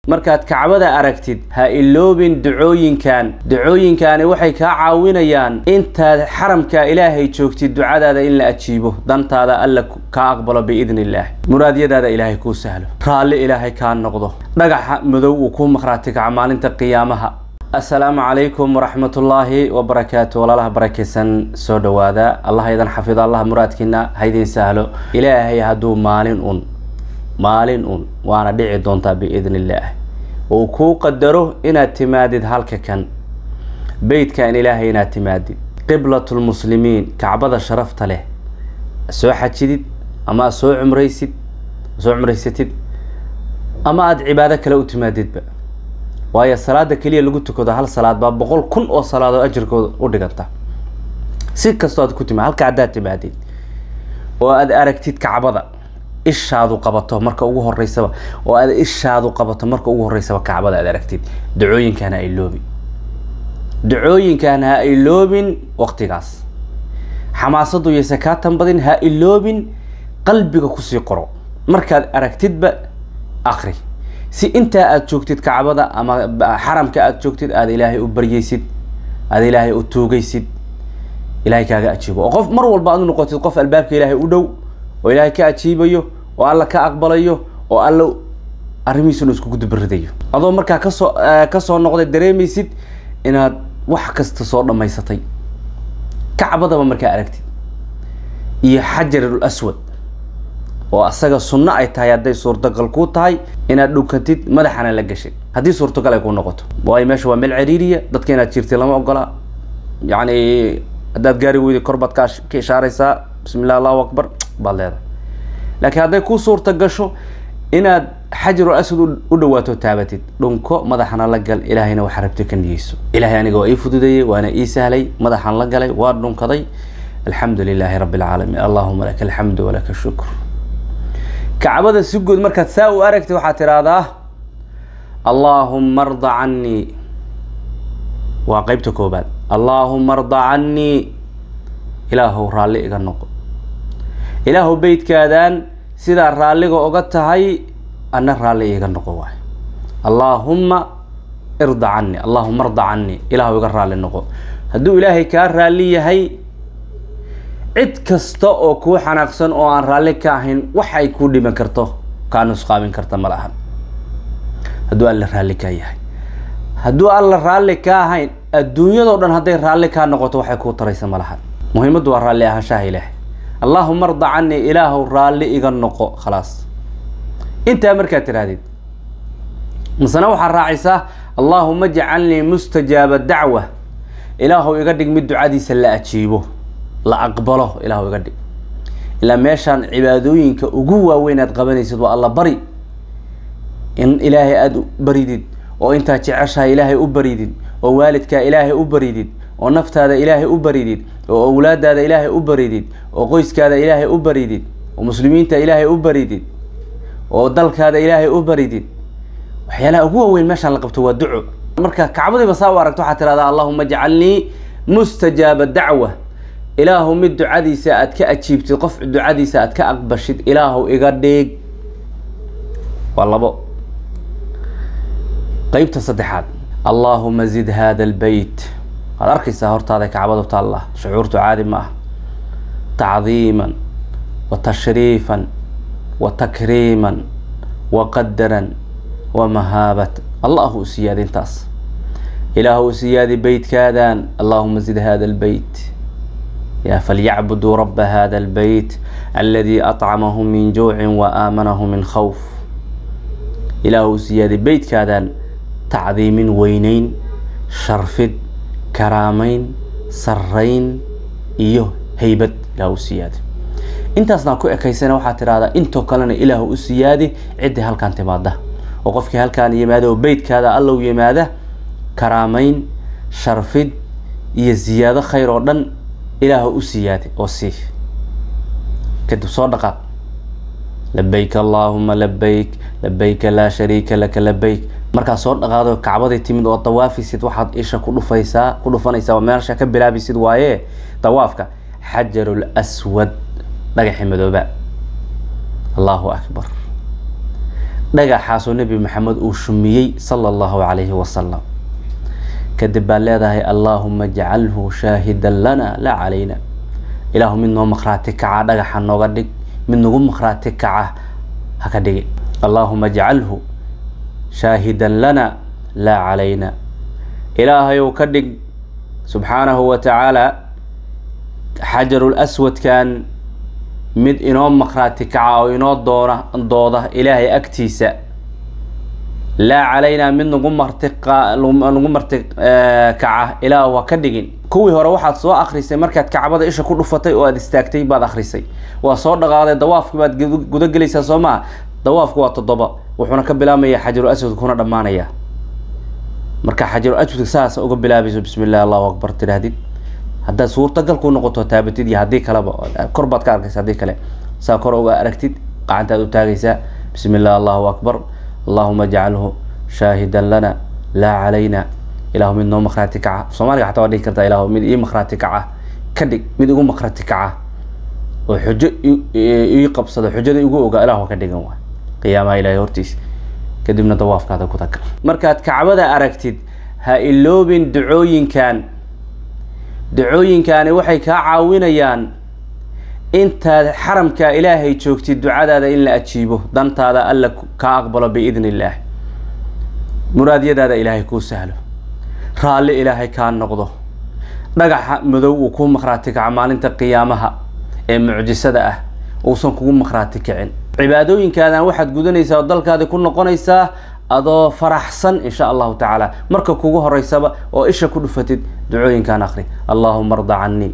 markaad kacbada aragtid ha iloobin ducooyinkan ducooyinkaani waxay kaa caawinayaan intaad xaramka ilaahay joogtid ducadaada in la ajiibo dantaada alla kaa aqbalo biidni illaah muraadyadaada ilaahay kuu sahlo raalli ilaahay kaa noqdo dhagaxa madow uu kuu maqhraati kaca maalinta qiyaamaha assalaamu calaykum waraxmatullaahi wabarakaatu walaalaha barakaysan soo dhowaada allah idan xafido allah muraadkiina haydin sahlo ilaahay hadduu maalin un maalin un waana dhici doontaa biidni illaah uu kuu qadaro inaad timaadid halka kan beytkan ilaahay inaad timaadid qiblatulmuslimiin kacbada sharafta leh soo xajidid ama aad soo cumraysid soo cumraysatid ama aada cibaado kale u timaadidba waayo salaada keliya lagu tukado hal salaad baa boqol kun oo salaadoo ajirkooda u dhiganta si kastoo aad ku timaad halka haddaad timaadid oo aad aragtid kacbada ishaadu qabato marka ugu horeysaba oo aad ishaadu qabato marka ugu horeysaba kacbada aad aragtid dacooyinkan ha iloobin dacooyinkan ha iloobin waqtigaas xamaasadu yayse kaa tanbadin ha iloobin qalbiga kusii qoro markaad aragtidba akri si intaa aada joogtid kacbada ama xaramka aada joogtid aada ilaahay u baryeysid aada ilaahay u tuugaysid ilaahay kaaga ajiibo oo qof mar walba aad u noqotid qof albaabka ilaahay u dhow oo ilaahay ka ajiibayo oo alla ka aqbalayo oo alla arrimihiisuna iskugu dubaridayo adoo markaa kasoo kasoo noqday dareemaysid inaad wax kasta soo dhammaysatay kacbadaba markaa aragtid iyo xajarul aswad oo asaga sunno ay tahay hadday suurtagal kuu tahay inaad dhunkatid madaxana la gashay haddii suurtagal ay kuu noqoto waayo meesha waa meel cariiriya dadka inaad jirtid lama ogola yacni haddaad gaari weyday kor baad ka ka ishaaraysaa bismi illah allahu akbar baad leedahay laakiin hadday kuu suurta gasho inaad xajarul aswad u dhawaato taabatid dhunko madaxana la gal ilaahayna waxa rabti ka niyeyso ilaahay aniga waa ii fududeeyey waana ii sahlay madaxan la galay waa dhunkaday alxamdu lilaahi rabbi alcaalamiin allahuma laka alxamdu walaka shukr kacbada si guud markaad saa u aragtid waxaad tidhaahdaa allaahuma arda cannii waa qeybta koobaad allaahuma arda cannii ilaahow raalli iga noqo ilaahow beytkaadan sidaa raalliga oga tahay ana raalli iga noqo waay allaahumma irda cannii allaahuma arda cannii ilaahow iga raalli noqo hadduu ilaahay kaa raalli yahay cid kasta oo kuu xanaaqsan oo aan raalli ka ahayn wax ay kuu dhiman karto kaa nusqaamin karta ma lahan hadduu alla raalli kaa yahay hadduu alla raalli ka ahayn adduunyadoo dhan hadday raalli kaa noqoto waxay kuu taraysa ma lahan muhiimaddu waa raalli ahaanshaha ilaahay allaahuma arda canii ilaahow raalli iga noqo khalaas intaa markaad tidhaahdid masena waxaad raacaysaa allaahuma jcalnii mustajaaba dacwa ilaahow iga dhig mid ducadiisa la ajiibo la aqbalo ilaahu iga dhig ilaa meeshaan cibaadooyinka ugu waaweyn aad qabanaysid waa alla bari in ilaahay aada baridid oo intaad jeceshahay ilaahay u baridid oo waalidkaa ilaahay u baridid oo naftaada ilaahay u baridid oo awlaadaada ilaahay u baridid oo qoyskaada ilaahay u baridid oo muslimiinta ilaahay u baridid oo dalkaada ilaahay u baridid waxyaalaha ugu waaweyn meeshaan la qabto waa duco marka kacbadiiba saa u aragto waxaad tidhahdaa allahuma jcalnii mustajaaba dacwa ilaahu mid ducadiisa aad ka ajiibtid qof ducadiisa aad ka aqbashid ilaahu iga dhig waa labo qeybta saddexaad allaahuma zid hada albeyt waad arkaysaa hortaada kacbadu taalla shucuurtu caadi ma ah tacdiiman wa tashriifan wa takriiman wa qadaran wa mahaabatan allahu u siyaadi intaas ilaahu u siyaadi beytkaadan allaahuma zid hada albeyt يا فليعبدوا رب هذا البيت الذي أطعمهم من جوع وآمنهم من خوف إله سيادة بيت كادان تعظيم وينين شرفد كرامين سرين إيوه هيبت إله سيادة intaasna ku ekaysana waxaa tidhahdaa intoo kalena ilaahu u siyaadi ciddii halkaan timaada oo qofkii halkaan yimaada oo beytkaada allow yimaada karaamayn sharfid iyo ziyaado khayr oo dhan ilaahu u siyaadi oo sii kadib soo dhaqaaq labayk allaahuma labayk labayka laa shariika laka labayk markaad soo dhaqaado kacbaday timid oo dawaafisid waxaad isha ku dhufaysaa ku dhufanaysaa oo meelsha ka bilaabisid waaye dawaafka xajarul aswad dhagaxi madooba allahu akbar dhagaxaasoo nebi maxamed uu shumiyey sala allahu calayhi wasalam kadib baad leedahay allaahuma jcalhu shaahidan lana laa calayna ilaahu mid noo makhraati kaca dhagaxa nooga dhig mid nagu makhraati kaca haka dhigi allaahuma jcalhu shaahidan lana laa calayna ilaahayow ka dhig subxaanahu wa tacaala xajarul aswadkan mid inoo makhraati kaca oo inoo doona dooda ilaahay agtiisa laa calaynaa mid nagu marti nagu marti kaca ilaahu ha ka dhigin kuwii hore waxaad soo akrisay markaad kacbada isha ku dhufatay oo aad istaagtay baad akrisay waa soo dhaqaaday dawaafki baad gudagelaysaa soo maa dawaafku waa toddoba wuxuuna ka bilaabmaya xajarul aswad kuna dhammaanaya marka xajarul aswadka saas uga bilaabayso bismi illah allahu akbar tidhaahdid haddaad suurtagal ku noqoto taabatid iyo haddii kaleba kor baad ka arkaysa haddii kale saa kor uga aragtid gacantaad u taagaysaa bismi illah allahu akbar allahuma jcalhu shaahidan lana laa calayna ilahu mid noo makhraati kaca soomaaliga xataa waa dhigi kartaa ilahu mid ii makhraati kaca ka dhig mid igu makhraati kaca oo xujo ii qabsado xujada igu ogaa ilahu ka dhigan waay qiyaamaha ilahay hortiisa kadibna dawaafkaada ku taga markaad kacbada aragtid ha iloobin ducooyinkan ducooyinkaani waxay kaa caawinayaan intaad xaramka ilaahay joogtid ducadaada in la ajiibo dantaada alla kaa aqbalo biidn illaah muraadyadaada ilaahay kuu sahlo raalli ilaahay kaa noqdo dhagaxa madow uu kuu makhraati kaco maalinta qiyaamaha ee mucjisada ah uusan kugu makhraati kicin cibaadooyinkaadan waxaad gudanaysaa oo dalkaadi ku noqonaysaa adoo faraxsan insha allahu tacaala marka kugu horeysaba oo isha ku dhufatid ducooyinkaan akri allahuma arda canii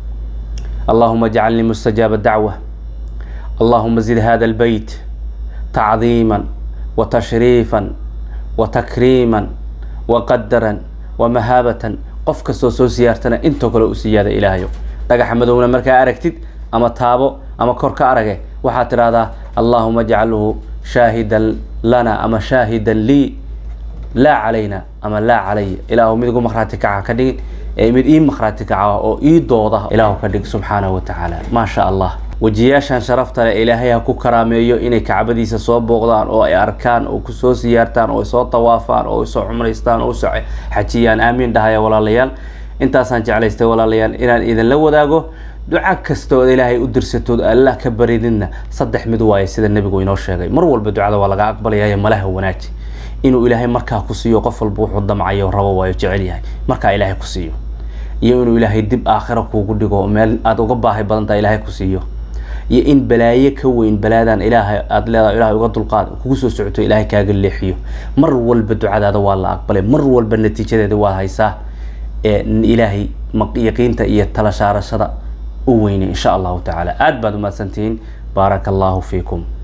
allahuma jcalnii mustajaaba dacwa allahuma zid hada اlbeyt tacdiima watashriifa watakriima waqadaran wamahaabatan qof kastoo soo siyaartana intoo kale u siyaada ilaahayo dhagaxa madowna markaa aragtid ama taabo ama kor ka arage waxaad tidhahdaa allahuma jcalhu shaahidan lana ama shaahidan lii laa calayna ama laa calaya ilaahu mid igu makhraati kaca ka dhigin ee mid ii makhraati kaca oo ii dooda ilaahu ka dhig subxaanahu wa tacaala maa sha allah wejiyaashan sharafta leh ilaahay ha ku karaameeyo inay kacbadiisa soo booqdaan oo ay arkaan oo kusoo siyaartaan oo soo tawaafaan oo soo cumraystaan oo usoo xajiyaan aamiin dhahaya walaalayaal intaasaan jeclaystay walaalayaal inaan idinla wadaago duca kasta ood ilaahay u dirsatood allah ka barididna saddex mid waaye sida nebigu inoo sheegay mar walba ducada waa laga aqbalayayo malaha wanaaji inuu ilaahay markaa ku siiyo qof walba wuxuu damcayo rabo waayo jecel yahay markaa ilaahay ku siiyo iyo inuu ilaahay dib aakhiro kuugu dhigo meel aada uga baahi badantaa ilaahay ku siiyo iyo in balaayo ka weyn balaadan ilaahay aada leedahay ilaahay uga dulqaad kugu soo socoto ilaahay kaaga leexiyo mar walba ducadaada waa la aqbalay mar walba natiijadeeda waad haysaa ee ilaahay yaqiinta iyo tala saarashada u weyne insha allahu tacaala aada baad umahadsantihiin baaraka allahu fiikum